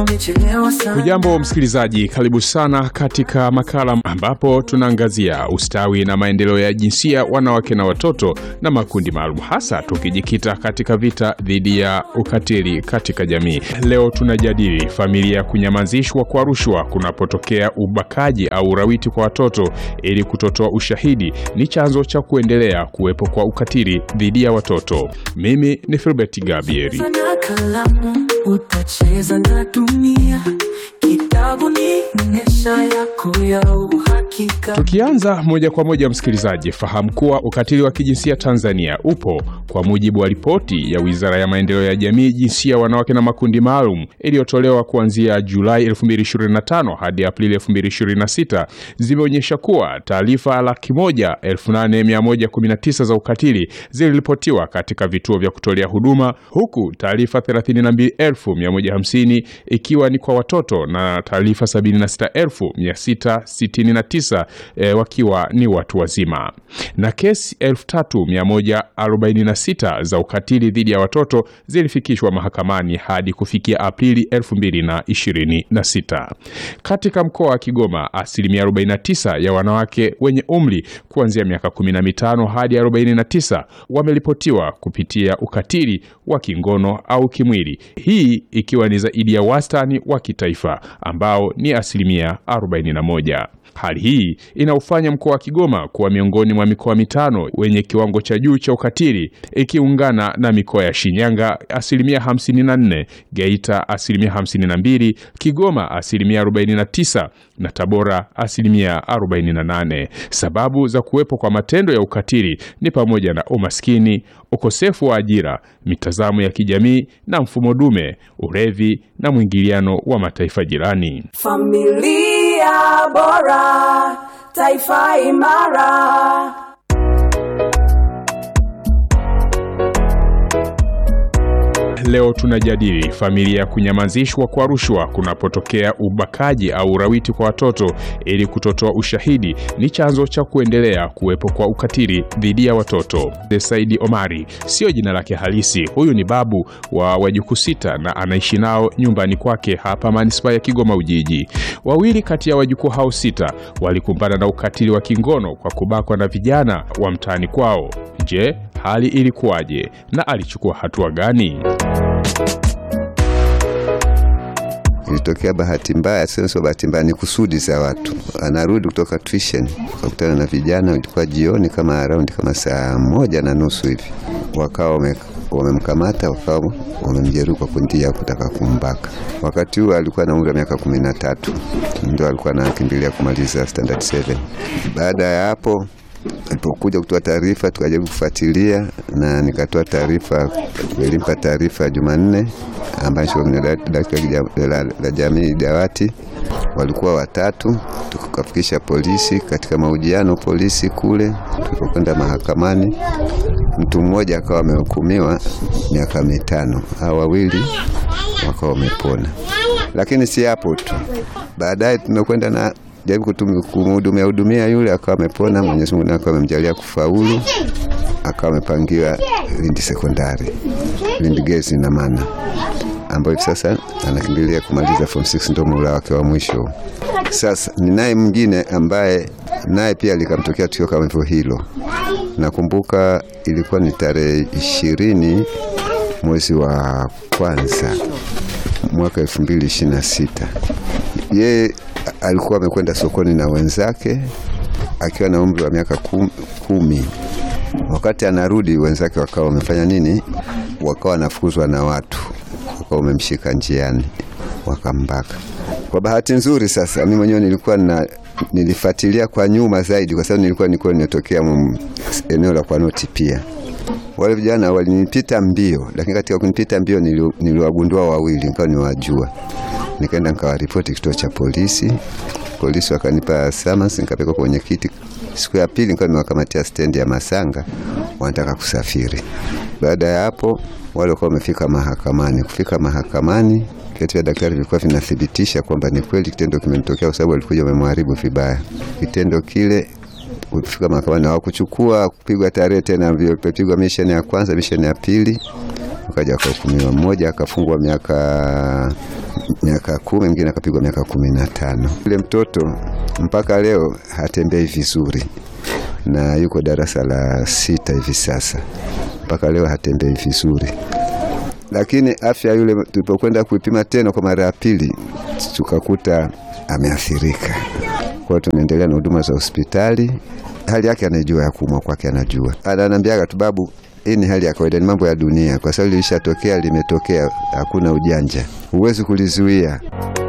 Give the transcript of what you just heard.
Hujambo msikilizaji, karibu sana katika makala ambapo tunaangazia ustawi na maendeleo ya jinsia, wanawake na watoto na makundi maalum, hasa tukijikita katika vita dhidi ya ukatili katika jamii. Leo tunajadili familia kunyamazishwa kwa rushwa kunapotokea ubakaji au urawiti kwa watoto, ili kutotoa ushahidi ni chanzo cha kuendelea kuwepo kwa ukatili dhidi ya watoto. Mimi ni Filbert Gabrieli. Sana kalamu utacheza na dunia, kitabu ni nesha yako ya uhakika. Tukianza moja kwa moja, msikilizaji, fahamu kuwa ukatili wa kijinsia Tanzania upo kwa mujibu wa ripoti ya Wizara ya Maendeleo ya Jamii, Jinsia, Wanawake na Makundi Maalum iliyotolewa kuanzia Julai 2025 hadi Aprili 2026 zimeonyesha kuwa taarifa laki moja elfu nane mia moja kumi na tisa za ukatili ziliripotiwa katika vituo vya kutolea huduma huku taarifa 32150 ikiwa ni kwa watoto na taarifa 76669 e, wakiwa ni watu wazima na kesi 3146 za ukatili dhidi ya watoto zilifikishwa mahakamani hadi kufikia Aprili 2026. Katika mkoa wa Kigoma, asilimia 49 ya wanawake wenye umri kuanzia miaka 15 hadi 49 wameripotiwa kupitia ukatili wa kingono au kimwili, hii ikiwa ni zaidi ya wastani wa kitaifa ambao ni asilimia 41. Hali hii inaufanya mkoa wa Kigoma kuwa miongoni mwa mikoa mitano wenye kiwango cha juu cha ukatili ikiungana na mikoa ya Shinyanga asilimia 54, Geita asilimia 52, Kigoma asilimia 49 na Tabora asilimia 48. Sababu za kuwepo kwa matendo ya ukatili ni pamoja na umaskini, ukosefu wa ajira, mitazamo ya kijamii na mfumo dume, ulevi na mwingiliano wa mataifa jirani. Familia bora, taifa imara. Leo tunajadili familia kunyamazishwa kwa rushwa kunapotokea ubakaji au urawiti kwa watoto, ili kutotoa ushahidi ni chanzo cha kuendelea kuwepo kwa ukatili dhidi ya watoto. Saidi Omari sio jina lake halisi. Huyu ni babu wa wajukuu sita na anaishi nao nyumbani kwake hapa manispaa ya Kigoma Ujiji. Wawili kati ya wajukuu hao sita walikumbana na ukatili wa kingono kwa kubakwa na vijana wa mtaani kwao. Je, hali ilikuwaje na alichukua hatua gani? Ilitokea bahati mbaya, sio sio bahati mbaya, ni kusudi za watu. Anarudi kutoka tuition, wakutana na vijana, ilikuwa jioni kama around kama saa moja na nusu hivi, wakawa wame wamemkamata wakawa wamemjeruhi kwa kundia kutaka kumbaka. Wakati huo alikuwa na umri wa miaka kumi na tatu, ndio alikuwa anakimbilia kumaliza standard 7. Baada ya hapo alipokuja kutoa taarifa tukajaribu kufuatilia na nikatoa taarifa, nilimpa taarifa Jumanne ambacho la jamii dawati walikuwa watatu, tukafikisha polisi. Katika mahojiano polisi kule, tulipokwenda mahakamani, mtu mmoja akawa amehukumiwa miaka mitano, hao wawili wakawa wamepona. Lakini si hapo tu, baadaye tumekwenda na jaribu kumhudumia hudumia yule akawa amepona. Mwenyezi Mungu akawa amemjalia kufaulu, akawa amepangiwa Lindi sekondari, Lindi Girls na maana ambayo hivi sasa anakimbilia kumaliza form 6 ndio muhula wake wa mwisho. Sasa ninaye mwingine ambaye naye pia likamtokea tukio kama hivyo hilo. Nakumbuka ilikuwa ni tarehe ishirini mwezi wa kwanza mwaka 2026 yeye alikuwa amekwenda sokoni na wenzake akiwa na umri wa miaka kumi. Wakati anarudi wenzake wakawa wamefanya nini? Wakawa wanafukuzwa na watu, wakawa wamemshika njiani wakambaka. Kwa bahati nzuri, sasa mimi mwenyewe nilikuwa na nilifuatilia kwa nyuma zaidi, kwa sababu nilikuwa nilikuwa nimetokea eneo la Kwanoti pia wale vijana walinipita mbio, lakini katika kunipita mbio niliwagundua wawili, nikawa niwajua nikaenda nikawaripoti kituo cha polisi. Polisi wakanipa summons, nikapelekwa kwenye kiti. Siku ya pili nikawa nimewakamatia stendi ya Masanga, wanataka kusafiri. Baada ya hapo, wale wakawa wamefika mahakamani. Kufika mahakamani, vyeti vya daktari vilikuwa vinathibitisha kwamba ni kweli kitendo kimetokea, kwa sababu walikuja wamemharibu vibaya. Kitendo kile kufika mahakamani hawakuchukua kupigwa tarehe tena, vilipigwa misheni ya kwanza, misheni ya pili, wakaja wakahukumiwa. Mmoja akafungwa miaka miaka kumi, mwingine akapigwa miaka kumi na tano. Yule mtoto mpaka leo hatembei vizuri na yuko darasa la sita hivi sasa, mpaka leo hatembei vizuri, lakini afya yule, tulipokwenda kuipima tena kwa mara ya pili, tukakuta ameathirika. Kwa hiyo tunaendelea na huduma za hospitali. Hali yake anaijua, ya kuumwa kwake anajua, ananiambiaga tu, babu, hii ni hali ya kawaida, ni mambo ya dunia, kwa sababu lilishatokea, limetokea, hakuna ujanja, huwezi kulizuia.